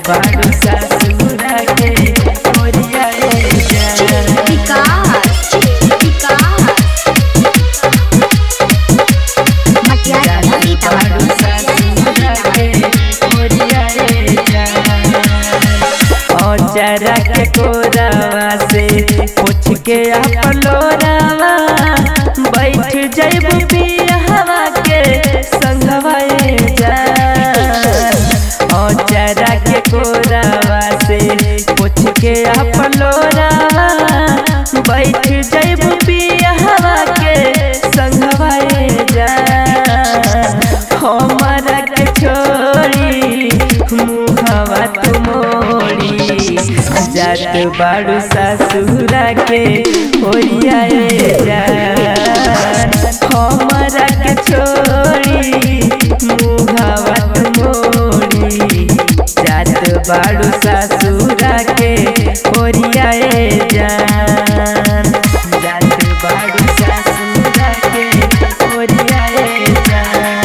बाड़ू ससुरा के ओरिया जान विकास विकास मटिया सीतामढ़ी औचरा के कोरावा से पूछ के अपलोरावा बैठ जैब पियावा के संगवा औचरा के कोरावा से पूछ के अपलोरावा बैठ जैब पियावा के संगवा हमारा के छोड़ी मुहवा तुमोड़ी जात बाड़ू ससुरा के ओरिया जान हमारा के छोड़ी मुहवा तुमोड़ी जात बाड़ू ससुरा के ओरिया जान जात बाड़ू ससुरा के ओरिया जान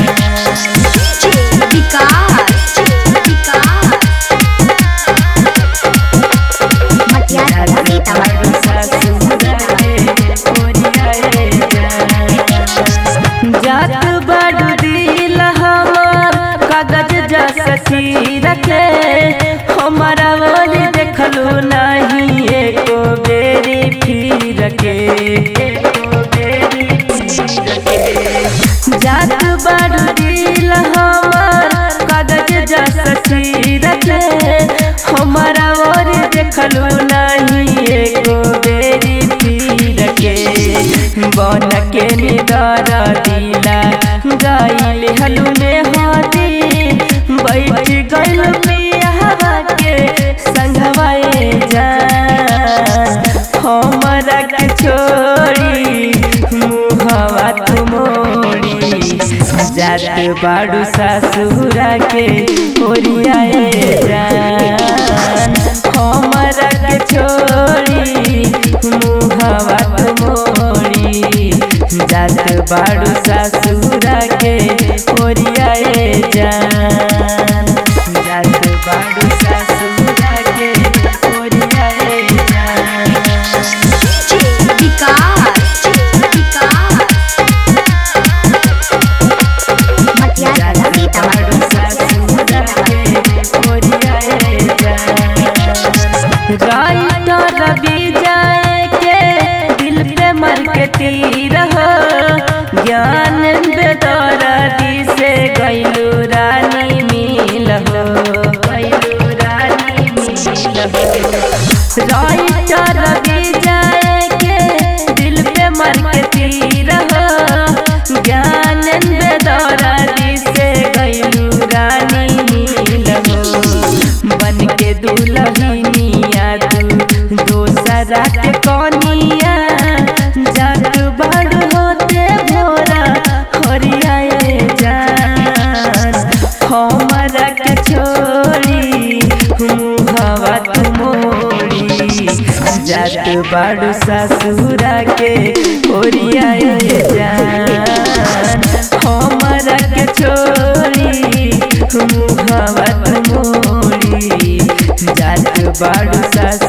विकास विकास मटिया सीतामढ़ी जात बड़ दिल हमार कागज जैसा चीर के हमारा बोली देखलू नहीं एको बेरी फिर के एको बेरी फिर के जात बड़ दिल हमार कागज जैसा चीर के हमारा और देखलू नहीं एको बेरी फिर के बन के निदर दिला गाइल हलू में हाथी बैठ गइल पियावा के संगवाए जान हमरा के छोड़ी मुहवा तुमोड़ी जात बाड़ू ससुरा के ओरियाए जान हमरा के छोड़ी मुहवा तुमोड़ी जात बाड़ू ससुरा के ओरियाए जान जात बाड़ू ससुरा के ओरियाए जान विकास विकास मटिया सीतामढ़ी राइटर रवि जाए के दिल पे मर के तीर हो ज्ञान बेदौरदी से गैलू रानी मिल हो गैलू रानी मिल हो राइटर रवि जाए के दिल पे मर के तीर हो ज्ञान बेदौरदी से गैलू रानी मिल हो बन के दुल्हनिया तू दोसरा के कनिया जात बड़ होते भोरा हरियाए जान हमरा के छोड़ी मुहवा तुमोड़ी जात बड़ ससुरा के ओरियाए जान हमरा के छोड़ी मुहवा तुमोड़ी जात बाड़ू सस